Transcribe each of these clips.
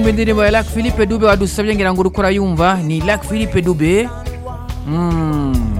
indirimbo ya Lac Philippe Dube wadusabye ngira ngo uriko urayumva ni Lac Philippe Dube mm.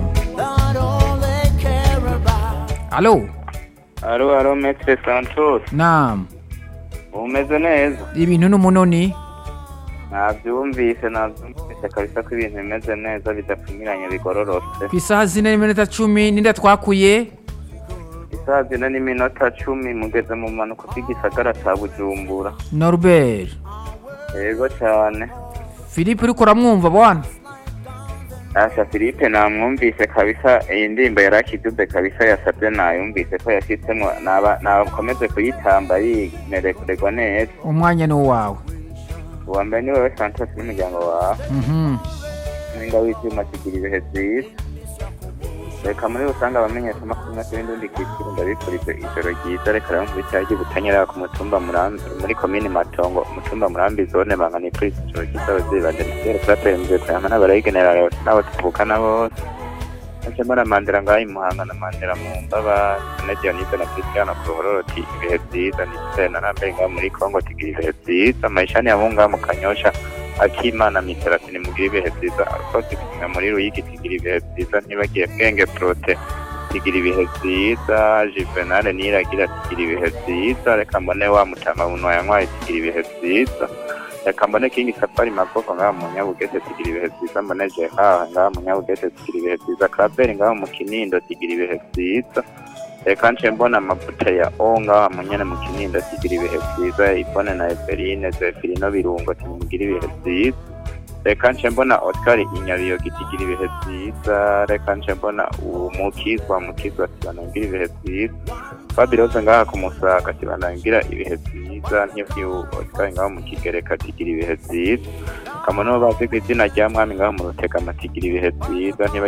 Alo Alo, alo, Maître Santos. naam Umeze neza? ibintu n'umunoni Navyumvise, navyumvise kabisa ko ibintu bimeze neza bidapfumiranye bigororotse. ku isaha zine n'iminota cumi ninde twakuye Isaha zine n'iminota cumi mugeze mu mpanuka z'igisagara ca Bujumbura. Norbert Yego cane. Philippe uriko uramwumva bwana Asha Philippe namwumvise kabisa iyi ndirimbo yarakidube kabisa yasabye nayumvise ko yashitsemwo naba nakomeze kuyitamba yimerekurerwa neza. umwanya ni uwawe Uwa mbere ni wewe Santos n'umuryango wawe. Mhm. Ninga w'ivyuma kigira ibihe vyiza. Reka muri rusange abamenyesha amakuru na n'undi kiciro ndabifurije ijoro ryiza reka rero muri cyagiye butanyerera ku mutumba murambi muri komini matongo umutumba murambi zone bangana kuri ijoro ryiza abavyeyi banje nizere kubatembeye kuyama n'abarayigenera n'abo tuvukana bose Nje mbona Mandela ngaho imuhanga na Mandela mu mbaba na Dionise na Cristiano ku ruhoroti ibihe vyiza ni na Nambe ngaho muri Congo tigira ibihe vyiza Maishani ya Munga mu Kanyosha akimana miterasi nimugire ibihe vyiza abakozi kumwe muri Ruyigi tigira ibihe vyiza ntibagiye Bwenge Prote tigira ibihe vyiza Juvenal Niragira tigira ibihe vyiza reka mbone wa Mutama Bunwa yanywaye tigira ibihe vyiza reka mbone King Safari Maboko ngaho mu Nyabugete tigira ibihe vyiza mbone Jeha ngaho mu Nyabugete tigira ibihe vyiza Claver ngaho mu Kinindo tigira ibihe vyiza reka nce mbona amavuta ya o ngaho mu nyene mu Kinindo tigira ibihe vyiza Ibone na Eveline Zefirino Birungo timugira ibihe vyiza reka nce mbona Oscar Inyabiyo gitigira ibihe vyiza reka nce mbona umukizwa mukizwa tibanangira ibihe vyiza Fabiroze ngaha ku Musaga tibanangira ibihe vyiza nk'ivyo Oscar ngaho mu Kigereka tigira ibihe vyiza kamono bazi ku izina rya mwami ngaho mu Rutegama tigira ibihe vyiza ntiba